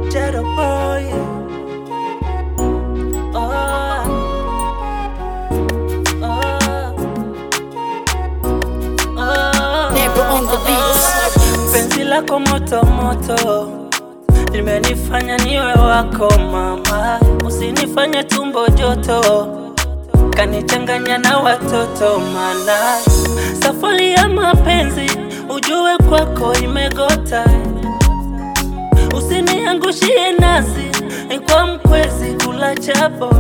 Shadow boy. Oh, oh, oh. Never on the beats. Penzi lako moto moto limenifanya niwe wako mama, usinifanye tumbo joto kanichanganya na watoto, mana safari ya mapenzi ujue kwako imegota, usiniangushie nasi kwa mkwezi kula chapo,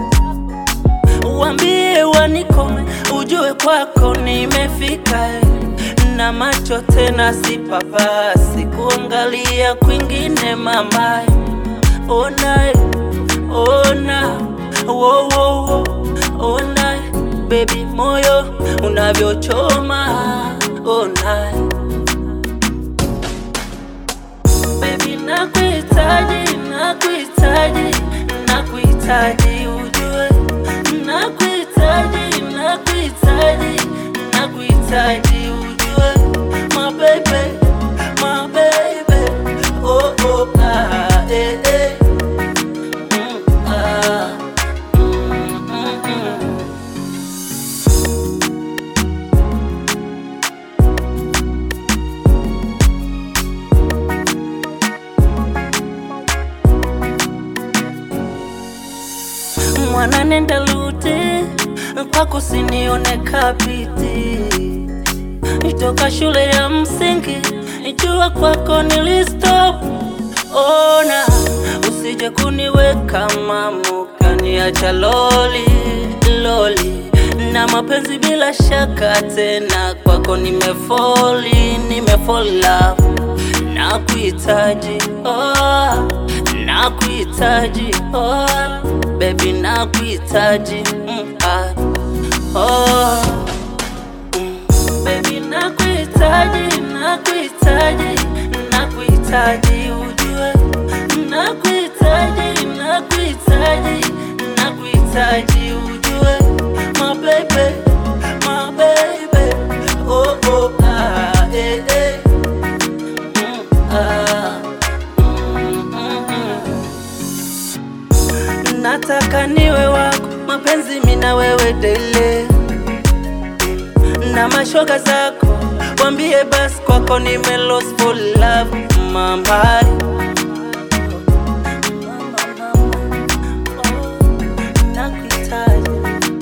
uambie wanikome, ujue kwako nimefika na macho tena sipapasi kuangalia kwingine mama, ona ona wo, wo, wo. ona baby moyo unavyochoma ona baby nakuhitaji nakuhitaji nakuhitaji ujue nakuhitaji nakuhitaji nakuhitaji ujue my baby my baby oh oh ah eh eh mm, ah mm, mm, mm. mwana nenda lute kwako sinione kapiti nitoka shule ya msingi ijua kwako nilistop ona usije kuniweka mamuka niacha loli loli na mapenzi bila shaka tena kwako nimefoli nimefall love nakuhitaji oh, nakuhitaji oh, baby nakuhitaji mm, ah, oh, mm, baby nakuhitaji nakuhitaji nakuhitaji ujue nakuhitaji nakuhitaji nakuhitaji ujue my baby my baby oh oh ah eh eh mm, ah mm, mm, mm. nataka niwe wako mapenzi mina wewe dele na mashoga zako wambie basi kwako nime lost for love mama Nakuhitaji,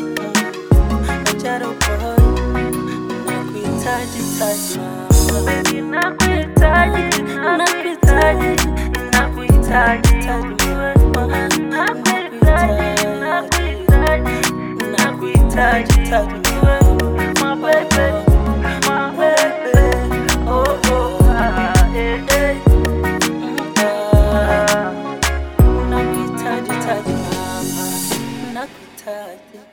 Jaro boy, nakuhitaji, taji mama. Baby, nakuhitaji, nakuhitaji, nakuhitaji, taji mama. Nakuhitaji, nakuhitaji, nakuhitaji, taji mama. My baby, my baby, oh, oh, ah, eh, eh. Mm, ah. Nakuhitaji, taji mama. Nakuhitaji.